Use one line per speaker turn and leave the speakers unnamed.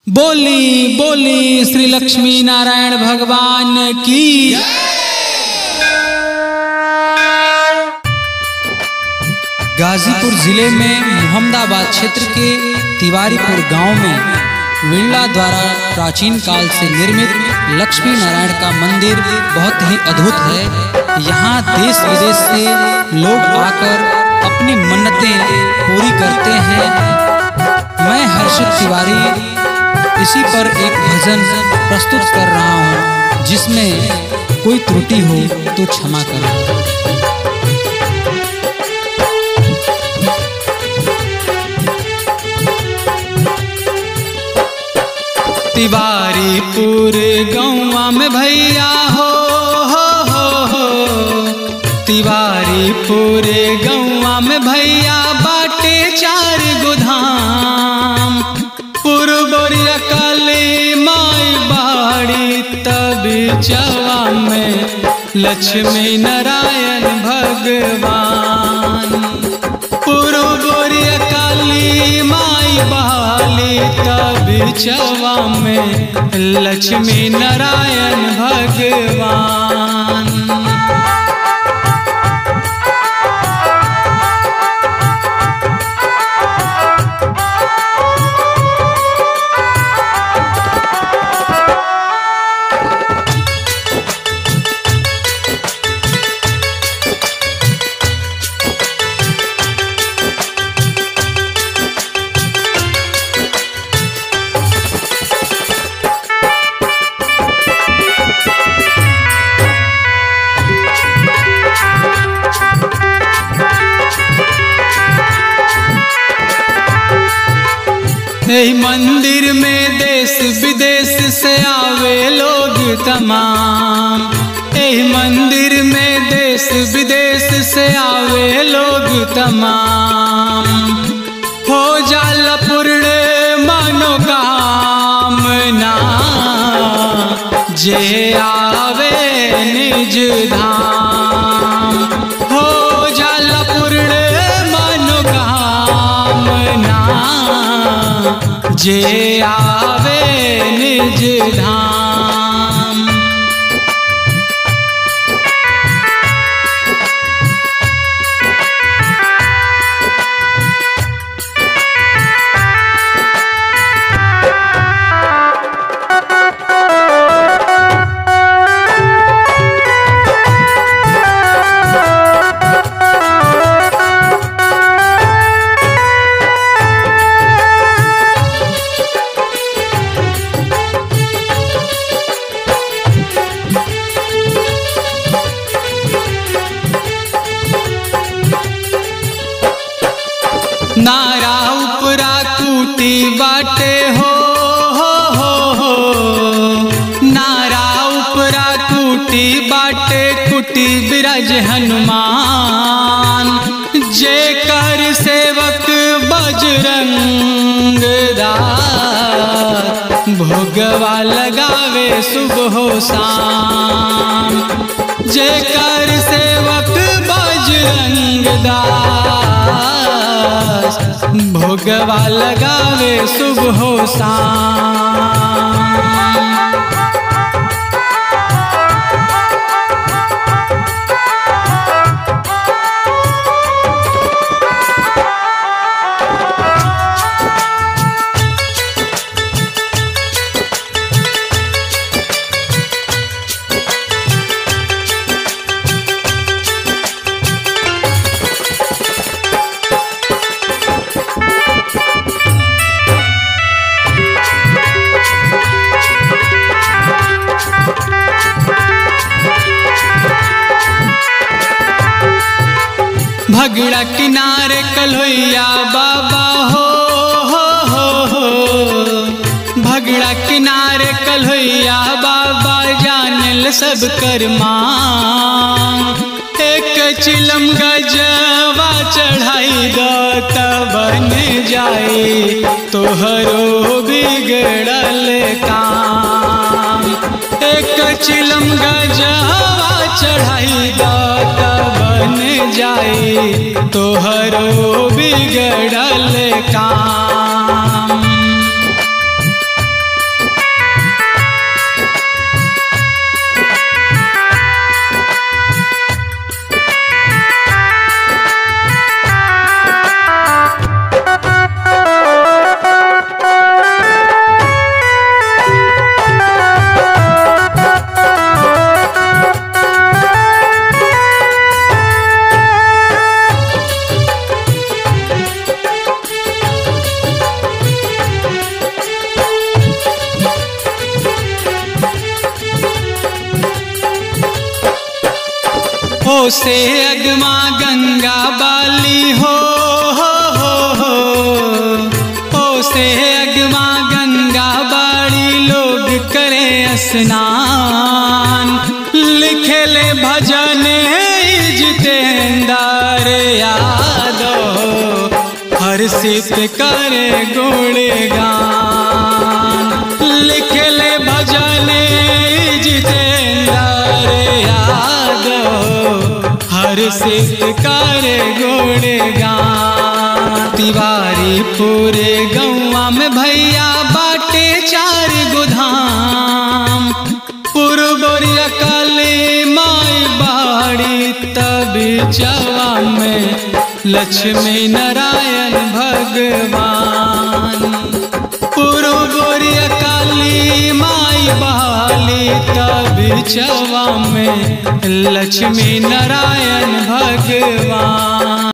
बोली बोली श्री लक्ष्मी नारायण भगवान की गाजीपुर जिले में मोहम्मदाबाद क्षेत्र के तिवारीपुर गांव में विरला द्वारा प्राचीन काल से निर्मित लक्ष्मी नारायण का मंदिर बहुत ही अद्भुत है यहाँ देश विदेश से लोग आकर अपनी मन्नतें पूरी करते हैं मैं हर्षित तिवारी इसी पर एक भजन प्रस्तुत कर रहा हूँ जिसमें कोई त्रुटि हो तो क्षमा करें तिवारीपुर गौवा में भैया हो हो हो हो तिवारीपुर गौवा में भैया बाटे चार गोधाम पुरबोरिया काली माई बाड़ी तब चवा में लक्ष्मी नारायण भगवान पुरबोरिया काली माई बाली तब चवा में लक्ष्मी नारायण भगवान यही मंदिर में देश विदेश से आवे लोग तमाम यही मंदिर में देश विदेश से आवे लोग तमाम हो जाला पूर्ण मनोकामना जे आवे निज धाम हो जाला पूर्ण मनोकामना जे आवे निज धाम नारा उपरा कूटी बाटे हो हो हो हो नारा उपरा कूटी बाटे कुटी बिरज हनुमान जे कर सेवक बजरंग दास भोगवा लगावे सुबह शाम जे कर सेवक बजरंग दास भोगवा लगावे सुबह शाम भगड़ा किनारे कलोइया बाबा हो हो हो हो भगड़ा किनारे कलोइया बाबा जानल सब कर मांग एक चिलम गजवा चढ़ाई द बन जाए तोहरो बिगड़ल काम एक चिलम गजवा चढ़ाई द बन जाए तोहरो बिगड़ल काम से अगमा गंगा बाली हो हो हो हो ओ से अगमा गंगा बाड़ी लोग करे स्नान लिखे ले भजन जितेंद्र यादव हर सित करे गुणगान लिखे ले भजन जितेंद्र यादव हर सित करे गुणगान तिवारी पूरे गौवा में भैया बाटे चार गोधाम पुरगोरिया काली माई बाड़ी तब चवा में लक्ष्मी नारायण भगवान पुरगोरिया काली माई बाली तब चवा में लक्ष्मी नारायण भगवान